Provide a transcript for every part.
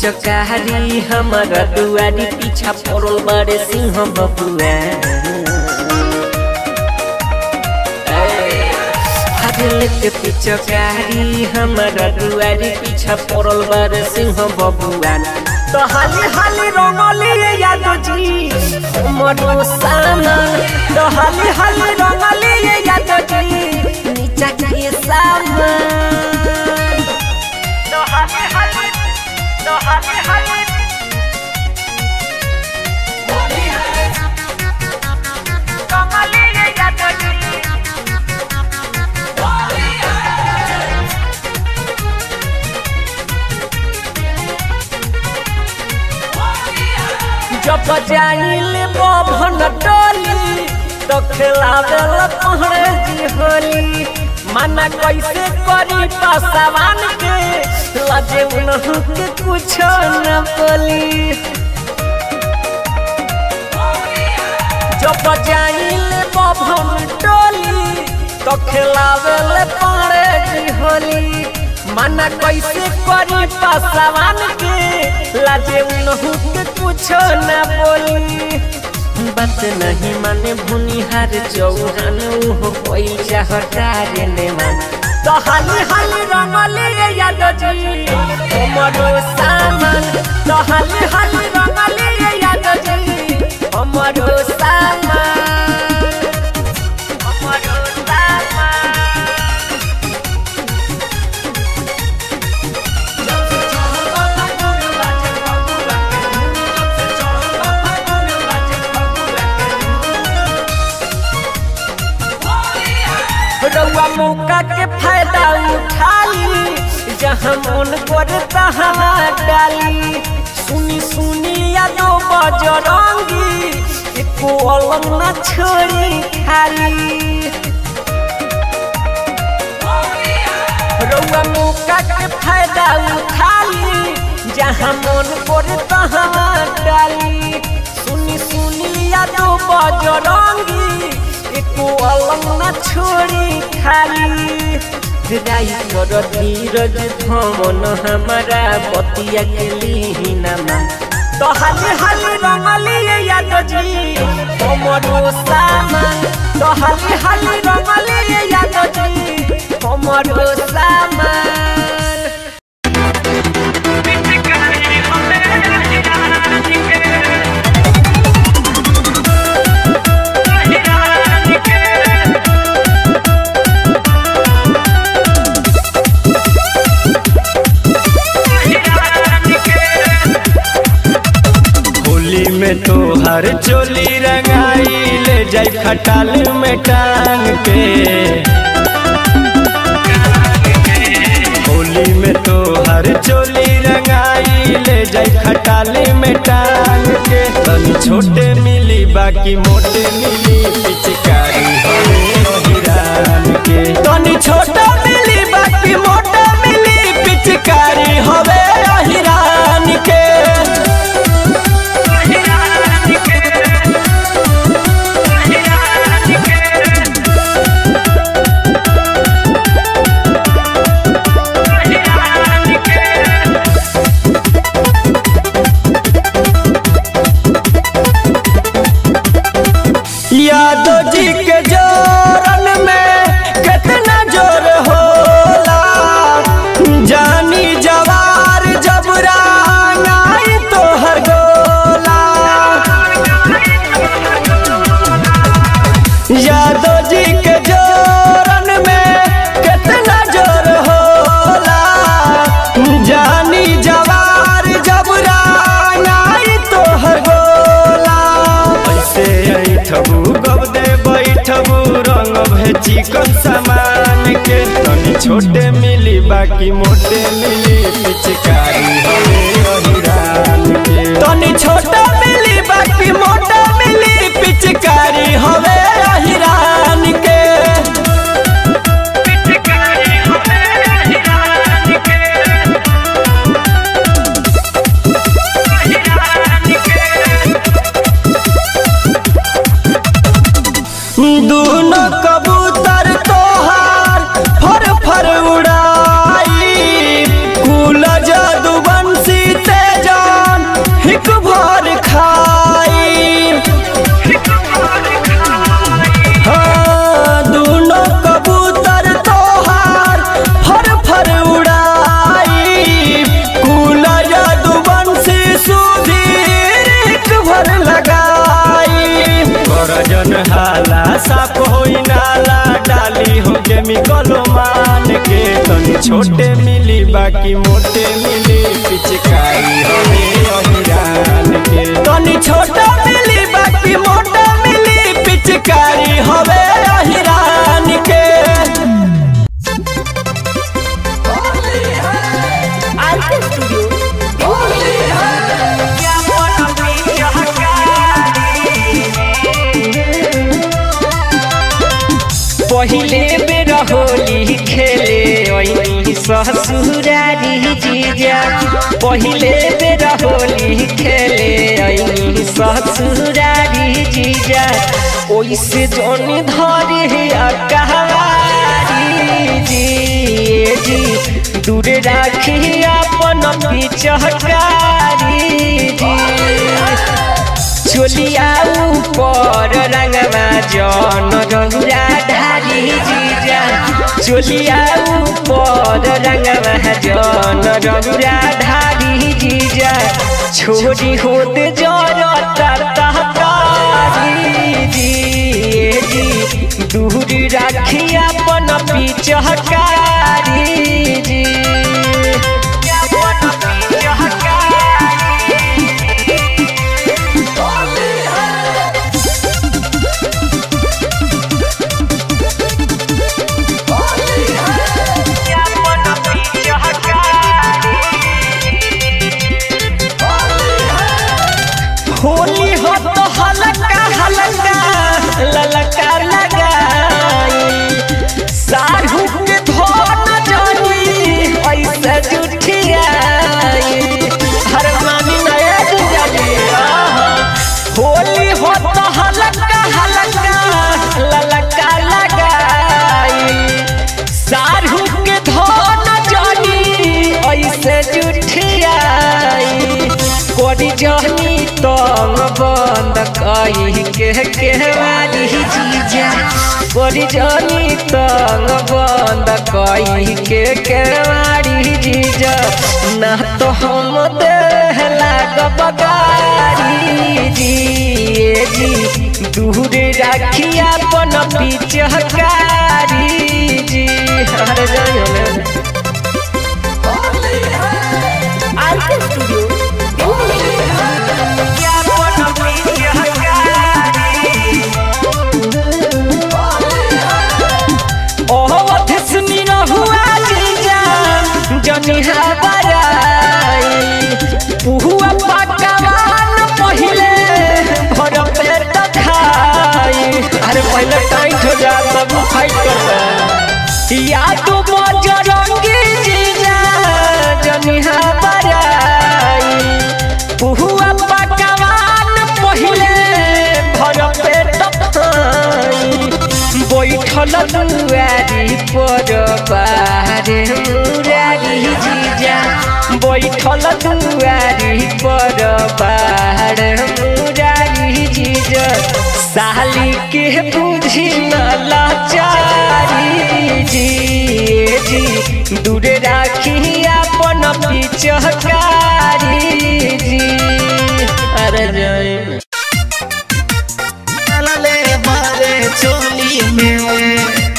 पिचकारी हमारा दुआरी पीछा पड़ल बड़े सिंह बबुआ लेके पिचकारी हमारा दुआरी पीछा पड़ल बड़े सिंह बबुआ तो हाली हाली रंगली याद जी मरो सामा तो हाली हाली रंगली याद जी नीचा के सामा तो हाली हाली तो हाली हाली रंगली याद जी जब जाइल बभन टोली तो खिलावेल पहरे जी होली मना कैसे करी पासवान के लजे उनहु के कुछ न बोली जब जाइल बभन टोली तो खिलावेल पहरे जी होली मना कैसे करी पासवान के लाजे उनहु के कुछो न बोली बात नहीं माने भुनिहार चौहान उहो कोई चाहतारे ने मान तो हाली हाली रंगली याद जी हमरो सामान तो हाली हाली रंगली याद जी हमरो सामान हमरो सामान रउआ मौका के फायदा उठाली जहाँ मन करे तहाँ डाली सुनी सुनी यादो बजरंगी एको अलग न छोड़ी खाली रउआ मौका के फायदा उठाली जहाँ मन करे तहाँ डाली सुनी सुनी यादो बजरंगी एको अलग न छोड़ी खाली राई कर धीरज धमन हमारा बतिया के लीना तो हाली हाली रंगली याद जी हमरो सामान तो हाली हाली रंगली याद जी हमरो सामान होली में तो हर चोली रंगाई ले जाई खटाल में टांग के होली में तो हर चोली रंगाई ले जाई खटाल में टांग के तनी छोटे मिली बाकी मोटे मिली पिचकारी हमें हिरान के तनी छोटा मिली बाकी मोटा मिली पिचकारी हवे हिरान के यादव जी के जोरन में कितना जोर होला जानी जवार जब राई तो हर गोला यादव जी के जोरन में कितना जोर होला जानी जवार जब राई तो हर गोला ऐसे ऐठबू गब दे बैठबू रंग भे चिकन सामान के तनी छोटे मिली बाकी मोटे मिली पिचकारी हवे अहिरान के तनी छोटा मिली बाकी मोटा मिली पिचकारी हवे अहिरान के दोनों कबूतर तोहार फर फर उड़ाई कुल जादू बंसी ते साफ होई नाला डाली हो केमिकल मान के तनी छोटे मिली बाकी मोटे मिली पिचकारी हमें अहिरान के तनी छोटा मिली बाकी मोटा मिली पिचकारी हवे अहिरान के आरके स्टूडियो पहिले बेर होली खेले ओइनी ससुरारी जीजा पहिले बेर होली खेले ओइनी ससुरारी जीजा ओइसे जोनी धरे अकहारी जी ए जी दूर राखी अपन पिचहकारी जी चोलिया ऊपर रंगवा जन रंगुरा ढारी जीजा चोलिया ऊपर रंगवा जन रंगुरा ढारी जीजा छोरी होत जरता तहकारी जी ए जी दूर राखी अपन पिचहकारी जी अपन पिचहकारी होली हो तो हलका हलका ललका लगाई साहू के धोन जानी ऐसे जुठियाई हर मानी नया जानी होली हो तो हलका हलका ललका लगाई साहू के धोन जानी ऐसे जुठियाई कोरी जहनी तंग बंद कही के केवारी जीजा कोरी जहनी तंग बंद कही के केवारी जीजा ना तो हम देह लाग बगारी जी ए जी दूर राखी अपन पिचहकारी जी हर जाइयो आरके स्टूडियो जनिहा बराई पुहुआ पकवान पहिले भर पेट खाई अरे पहले टाइट हो जा तब फाइट करता या तू बजरंगी जीजा जनिहा बराई पुहुआ पकवान पहिले भर पेट खाई बैठल दुआरी पर बारे मुरारी जीजा बैठल दुआरी पर बारे मुरारी जीजा साली के बुझी न लाचारी जी ए जी दूर राखी अपन पिचहकारी जी अरे जय ले मारे चोली में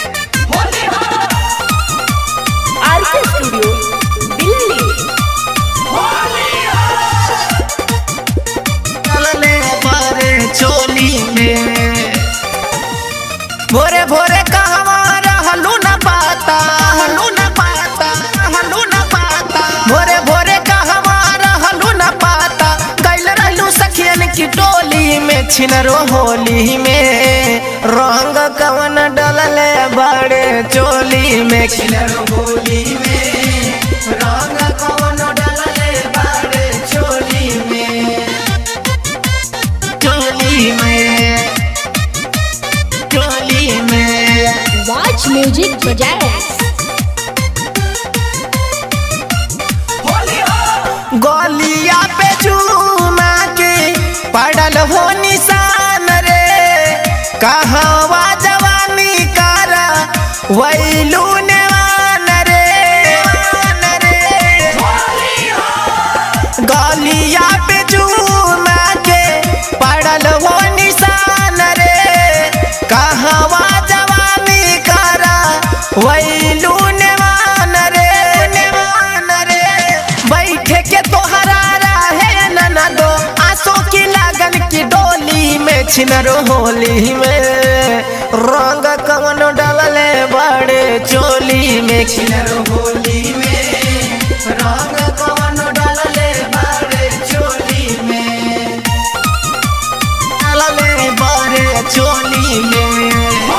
आरके स्टूडियो दिल्ली ले मारे चोली में भोरे भोरे कहवा रहलू न पाता हलू न पाता हलू न पाता भोरे भोरे कहवा रहलू न पाता कैल रहलू सखियन की टोली में छिनरो होली में रंग कवन डलले बड़े चोली में छिनरो होली में रंग कवन डलले बड़े चोली में चोली में चोली में Watch music projects. गोलिया पे चूमा के पड़ल हो निशान रे कहवा जवानी कारा वैलू नेवान रे गोलिया पे चूमा के पड़ल हो निशान रे कहाँ वैलू नेवान रे नेवान रे बैठे के तोहरा रहे नना दो आंसू की लगन की डोली में छिनरो होली में रंग कवन डालले बड़े चोली में छिनरो होली में रंग कवन डालले बड़े चोली में डालले बड़े चोली में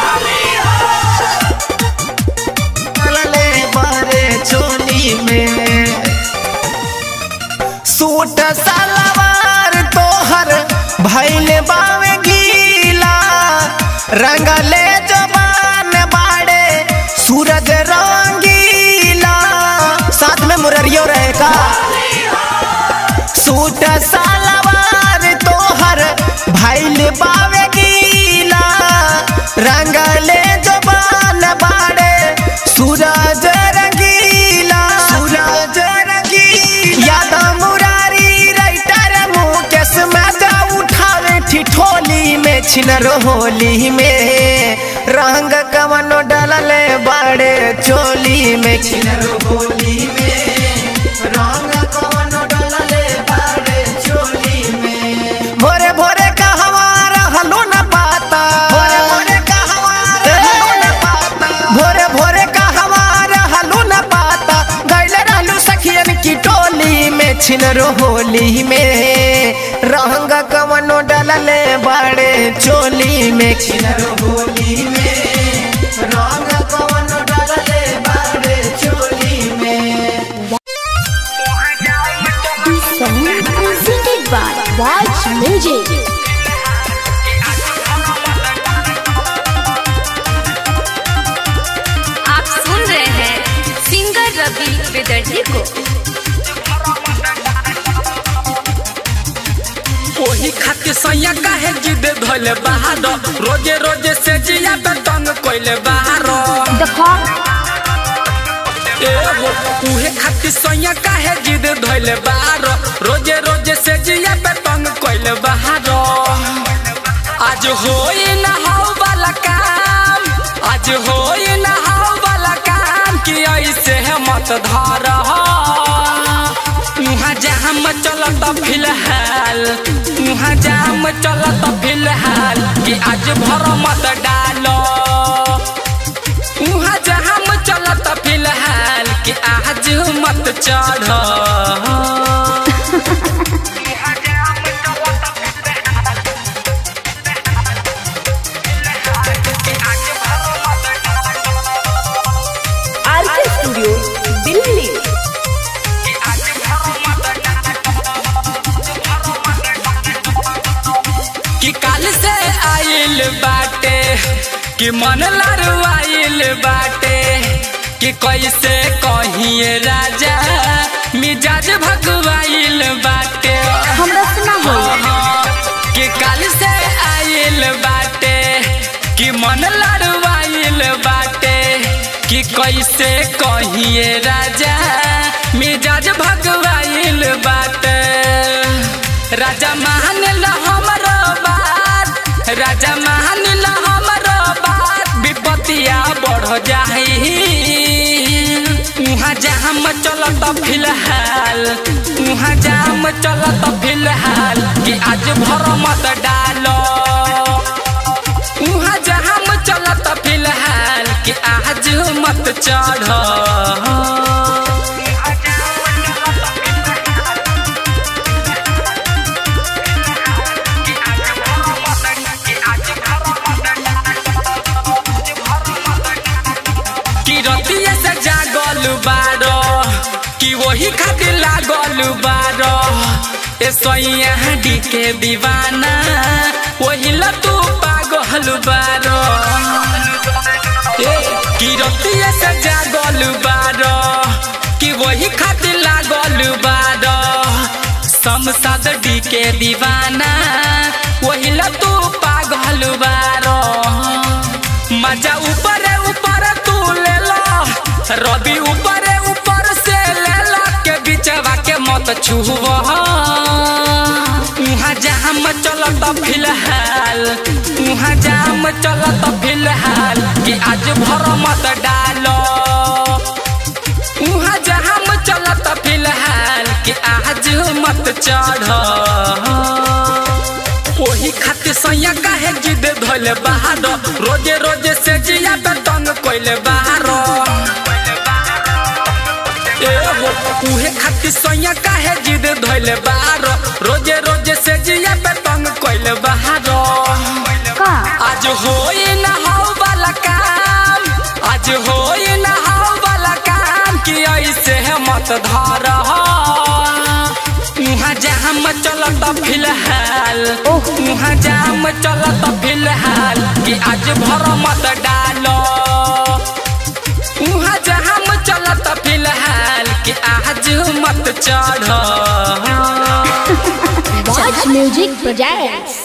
डालले बड़े चोली में सूट सलवार तोहर भैले बावे गीला रंगले जबान बाड़े सूरज रंगीला साथ में मुररियो रहेगा सूट सलवार तोहर भैले बावे गीला रंगले जबान बाड़े सूरज रंगीला सूरज रंगीला याद मुरारी राइटर मुकेश मजा उठावे ठिठोली में छिनर होली में रंग कवनो डलले बड़े चोली में छिनर होली में रंग कवनो डलले बड़े चोली में भोरे भोरे कहवा रहलो न पाता भोरे भोरे कहवा रहलो न पाता भोरे भोरे कहवा रहलो न पाता गइले रहलू सखियन की टोली में छिनरो होली में रंग कवनो डलले बड़े चोली में छिनरो होली में रंग कवनो डलले बड़े चोली में This song presented by Watch Music. आप सुन रहे हैं सिंगर रवि विदर्जी को ओही खातिर सैया काहे जिद धोले बाहर रोजे रोजे से जिया पे तंग कोइले बाहर ए हो उहे खातिर सैया काहे जिद धोले बाहर रोजे रोजे से जिया पे तंग कोइले बाहर आज होई ना हाउ वाला काम आज होई ना हाउ वाला काम कि ऐसे है मत धर उहाँ जाम चलत फिलहाल उहाँ जाम चलत फिलहाल कि आज भर मत डालो उहाँ जाम चलत फिलहाल कि आज मत चढ़ आरके स्टूडियो दिल्ली कि काल से आइल बाटे कि मन लड़वाइल बाटे कि कैसे कहिए राजा मिजाज भगवाइल बाटे हमरा से ना होई कि काल से आइल बाटे कि मन लड़वाइल बाटे कि कैसे कहिए राजा मिजाज भगवाइल बाटे राजा मान ला हमरो बात राजा मान ला हमरो बात विपतिया बढ़ जाही उहाँ जाम चलत फिलहाल उहाँ जाम चलत फिलहाल कि आज भर मत डालो उहाँ जाम चलत फिलहाल कि आज मत चढ़ कि रतिया से जागल बारो कि वही खातिर लागल बारो ए सैया डी के दीवाना वही ल तू पागल बारो ए कि रतिया से जागल बारो कि वही खातिर लागल बारो समसाद डी के दीवाना वही ल तू पागल बारो मजा ऊपर ऊपर तू ले लो रवि ऊपर ऊपर से ले लो के बिचवा के मत छुआ उहाँ जाम चलत फिलहाल उहाँ जाम चलत फिलहाल कि आज भर मत डाल चढ़ ओही खातिर सैया काहे जिद धोले बाहर रोजे रोजे से जिया पे तंग कोइले बाहर ए हो उहे खातिर सैया काहे जिद धोले बाहर रोजे रोजे से जिया पे तंग कोइले बाहर का आज होई ना हो वाला काम आज होई ना हो वाला काम कि ऐसे मत धर उहाँ जाम चलत फिलहाल उहाँ जाम चलत फिलहाल कि आज भर मत डालो उहाँ जाम चलत फिलहाल कि आज मत चढ़ Watch Music Projects.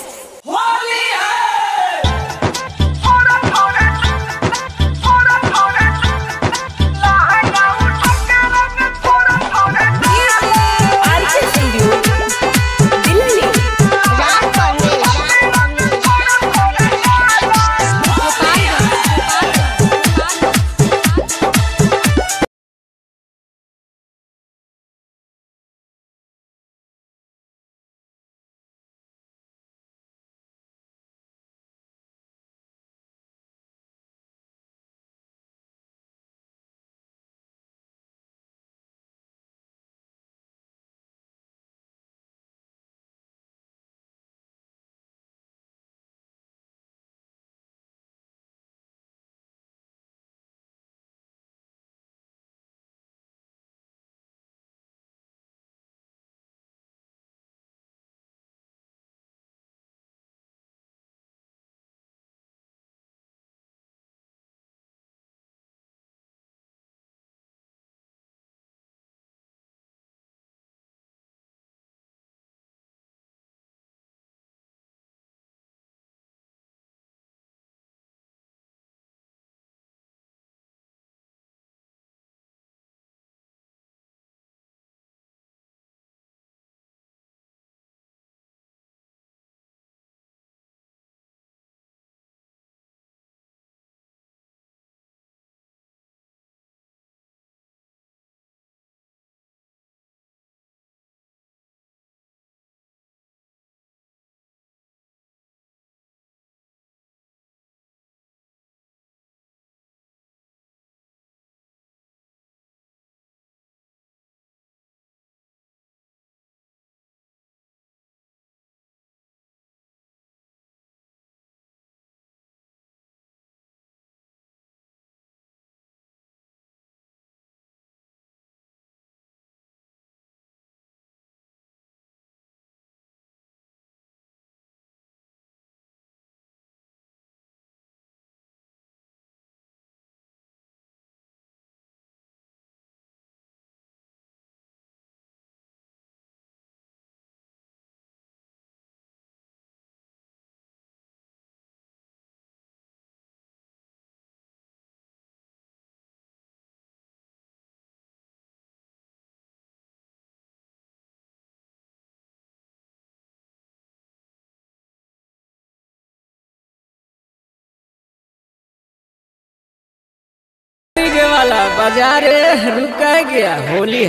के वाला बाजार रुका गया होली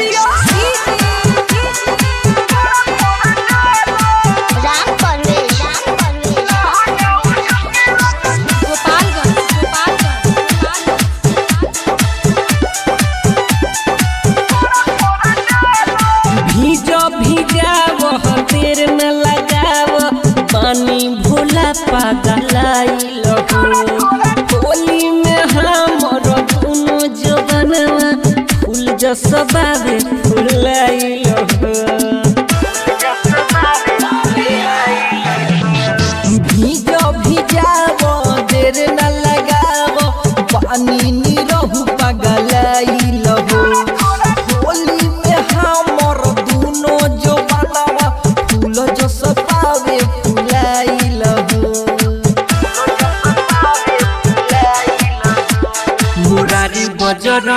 है भीजो भीजाव तेर में लगाव पानी भोला पागलाइल हो होली में हमर दुनो जवनवा फूल जसबावे फुलाइल हो भीजो भीजाव देर न लगाव पानी निरहु पगलाइल हो होली में हमर दुनो जो बनावा फूल जो सपावे फुलाइल हो मुरारी बजर